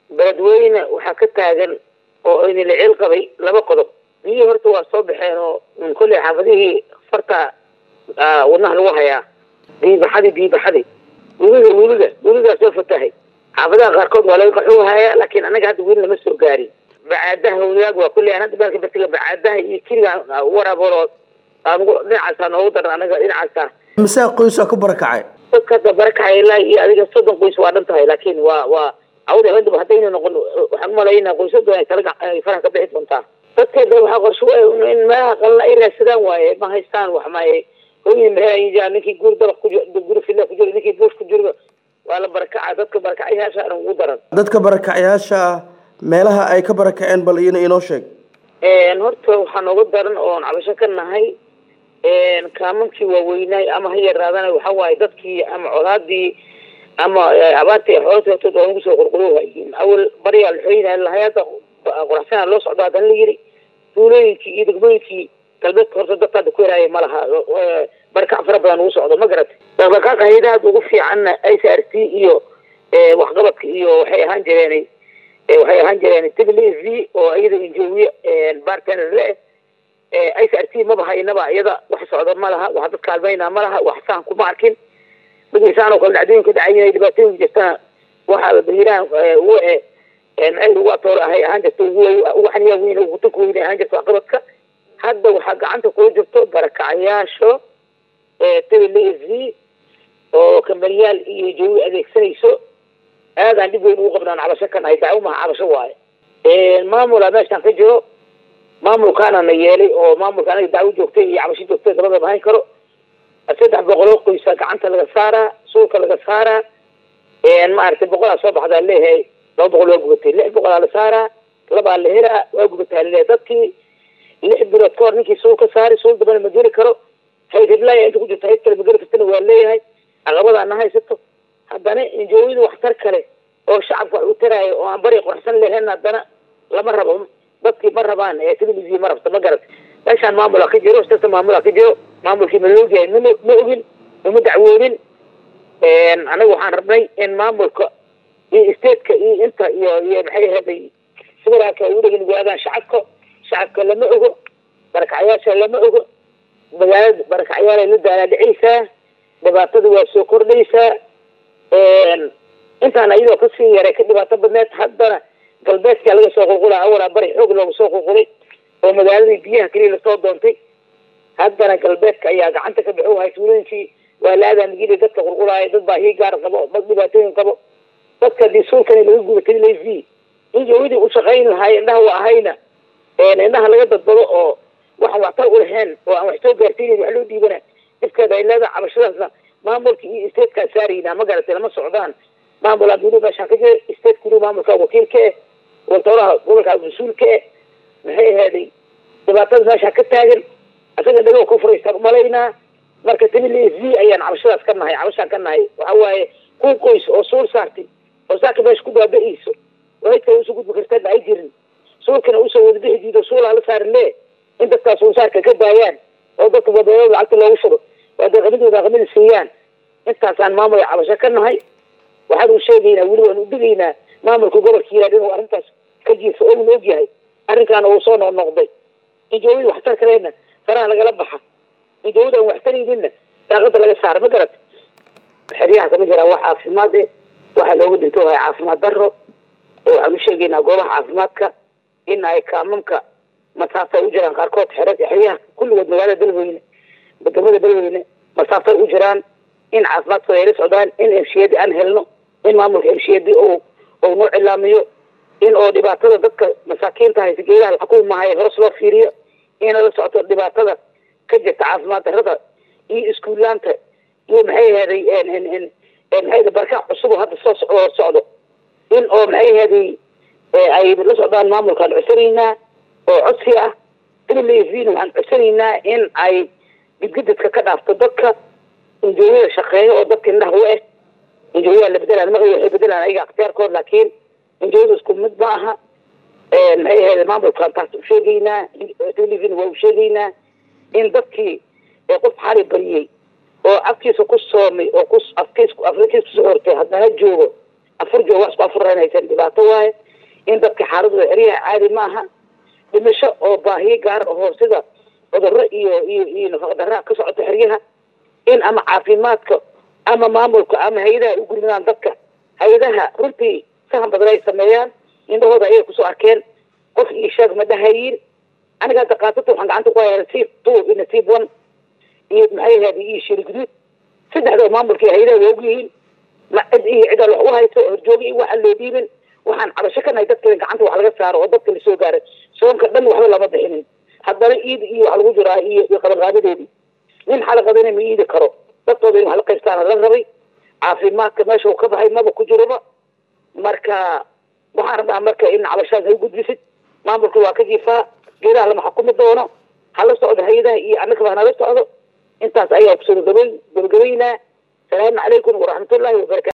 beledweyne waxaa ka taagan oo idinla ceel qabay laba qodob biyihii horta waa soo baxeen oo kolley xaafadihii farta wadnaha lagu hayaa biibaxadi biibaxadi webiga webiga webigaa soo fatahay xaafadaha qaarkood waa laga qaxuu hayaa laakiin anaga hadda weli lama soo gaarin bacaadaha wadaag waa kulley aan hadda baalka batiga bacaadaha iyo kiriga waraabolo aanugu dhinacaasa noogu daran anaga dhinacaasa masaa qoysaa ku barakacay dadka hadda barakacay ilaa iyo adiga soddon qoys waa dhan tahay laakiin waa waa awda hadaba haddayna noqon waxaan umalaynaa qoysadu ay tala ay faraha ka bixi doontaa dadkeeda waxaa qorshe in meelaha qalna ay raadsadaan waaye ma haystaan wax maaye hooyin mehelayjaa ninkii guri dabaq ku jiro guri filla ku jiro ninkii buush ku jiro waa la barakaca dadka barakacayaasha aan ugu daran dadka barakacyaasha ah meelaha ay ka barakaceen bal iyana inoo sheeg horta waxaa nooga daran oon cabasho ka nahay kaamankii waaweynaay ama ha yaraadana waxa waaye dadkii ama colaadii ama abaartii xoolata hortood waa nagu soo qurquroohayiin awal baryaa laxooyinaa lahay hadda qoraxsanaa loo socdo haddana la yiri duulooyinkii iyo degmooyinkii galbeedka horta dadka hadda ku helaaya ma laha barakac fara badan ugu socdo ma garatay dhaqdhaqaaqa hayadaha ugu fiicanna i c r c iyo waxqabadka iyo waxay ahaan jireen waxay ahaan jireen tibli v oo iyada injowiye bartender le i c r c maba haynaba iyada wax socdo ma laha wax dad kaalmayna ma laha wax saan kuma arkin magiisaan oo kale dhacdooyinka dhacay dhibaatooyinka jirtana waxaa bayiraan u meel ugu atoor ahay ahaan jirta ugu xaniya weyn ugu tanka weyn ahaan jirta waxqabadka hadda waxaa gacanta kula jirto barakacayaasho tibli v oo kambaniyaal iyo jawi adeegsanayso aadaan dhib weyn ugu qabnaan cabasho ka nahay dacwo maha cabasho waaye maamula meeshaan ka jiro maamulkaana na yeelay oo maamulka anaga dacwo joogtay iyo cabasho joogtay labadaba hayn karo saddex boqoloo qoysa gacanta laga saaraa suulka laga saaraa maaragtay boqolaa soo baxdaa leeyahay laba boqol waa gubatay lix boqolaa la saaraa labaa la helaa waa gubataa laleeyahay dadkii lix bilood ka hor ninkii suul ka saari suul dambana ma geli karo hayd hiblaya inta ku jirta hayd kale ma geli kartana waa leeyahay caqabadaa na haysato haddana injooyada waxtar kale oo shacabka wax u taraayo oo aan bari qorxsan lahayn haddana lama rabo dadkii ma rabaan televisiya ma rabto ma garat meeshaan maamula ka jiro sasa maamula ka jiro maamulkii ma loogyahay ma ma ogin uma dacwoodin anaga waxaan rabnay in maamulka iyo stateka iyo inta iyo iyo maxay ahaday federaalka ugu dhegin waagaan shacabka shacabka lama ogo barakacyaasha lama ogo magaalada barakacyaal ay la daalaadhicaysaa dhibaatada waa soo kordhaysaa intaan iyadoo kasii yaray ka dhibaato badneed haddana galbeedkaa laga soo qulqula awalaa bari xoog looga soo qulqulay oo magaaladii biyaha keliya lasoo doontay haddana galbeedka ayaa gacanta ka bixi wahay tuulooyinkii waa la aadaamigili dadka qulqulaaya dad baahiyo gaar qabo dad dhibaatooyin qabo dadka hadii suulkani laga gubatay lav in jawidii u shaqayn lahaay indhaha wa ahayna indhaha laga dadbado oo waxaan waxtar u lahayn oo aan wax soo gaarsiinayn wax loo dhiibana dhibkeeda ay leedahay cabashadaasna maamulka iyo statekaa saaraynaa ma garatay lama socdaan maamul abdulu meeshaan ka jira state kuli maamulka wakiilka eh waltooraha gobolka mas-uulka eh maxay ahaaday dhibaatada meeshaan ka taagan isaga dhago ku furaystaan umalaynaa marka tibili v ayaan cabashadaas ka nahay cabashaan ka nahay waxa waaye kun qoys oo suul saartay oo saaka meesha ku baaba-ayso wahaydka usoo gudbi kartana ay jirin suulkana usoo wada bixi diido suulaa la saarin le in dadkaas suulsaarka ka daayaan oo dadka wadooda lacagta loogu shubo waa daqamadooda aqamada siiyaan intaasaan maamul cabasho ka nahay waxaan u sheegaynaa weli waan u digaynaa maamulka gobolka yiraad inuu arrintaas ka jiirsa oo un ogyahay arrinkaana uu soo noqnoqday injoowada waxtar kalena faraha lagala baxa injoowada aan waxtarayninna daaqada laga saara ma garat xeryaha kama jiraa wax caafimaad eh waxaa looga dhinto wahay caafimaad daro waxaan u sheegaynaa goobaha caafimaadka in ay kaamamka masaafay u jiraan qaarkood xere xeryaha kulligood magaalada dalweyne wadamada dalweyne masaafay u jiraan in caafimaadkooda ay la socdaan in emshiyadi aan helno in maamulka emshiyadi o ou noo cilaamiyo in oo dhibaatada dadka masaakiinta haysa geedaha laxukumahay hoos loo fiiriyo ina la socoto dhibaatada ka jirta caafimaad darada iyo iskuulaanta iyo maxay ahaday maxay barka cusub oo hadda soo soo socdo in oo maxay ahaday ay la socdaan maamulkaan codsanaynaa oo codsi ah wna waxaan codsanaynaa in ay gidgidadka ka dhaafto dadka injooyada shaqeeyo oo dadka indhaha u eh injooyaa la bedelaan magaci waxay bedelaan ayaga akhtiyaarkood laakiin injooyada isku mid ma aha maxay ahayd maamulkaan taas u sheegaynaa televin waa u sheegaynaa in dadkii qof xali bariyey oo afkiisa ku soomay oo ku afkiis afrikiis kusoo hortay haddana joogo afur joog waa isku afurranaysan dhibaato waaye in dadka xaaladooda xeryaha caadi maaha dhimasho oo baahiyo gaar ahoo sida cudurro iyo iyo iyo nafaqdarraa ka socoto xeryaha in ama caafimaadka ama maamulka ama hay-adaha ay u gurmadaan dadka hay-adaha runtii sahan badan ay sameeyaan indhahooda ayay kusoo arkeen qof io sheeg ma dhahayin aniga hadda kaasata waxaan gacanta ku hayaa nasiib two iyo nasiib one iyo maxay ahayd iyo shiri guduud saddexdoo maamulka hay-adaha waa ogyihiin ma cid iyo cidaan wax u hayso horjooga iyo waxaan loo dhiibin waxaan cabasho ka nahay dadka gacanta wax laga saaro oo dadka lasoo gaaray soonka dhan waxba lama bixinin haddana iid iyo wax lagu jiraa iyo iyo qabanqaabadeedii nin xalaqadana ma iidi karo dadkooda in wax la qaybtaana la rabay caafimaadka meesha uu ka baxay maba ku jiroba marka waxaan rabnaa marka in cabashaas ay gudbisid maamulka waa ka jiifaa geedaha lama xukumi doono hala socdo hay-adaha iyo annagaba hanala socdo intaas ayaa kusoo gabagabay gabagabaynaa salaamu calaykum waraxmatullaahi wabarakatu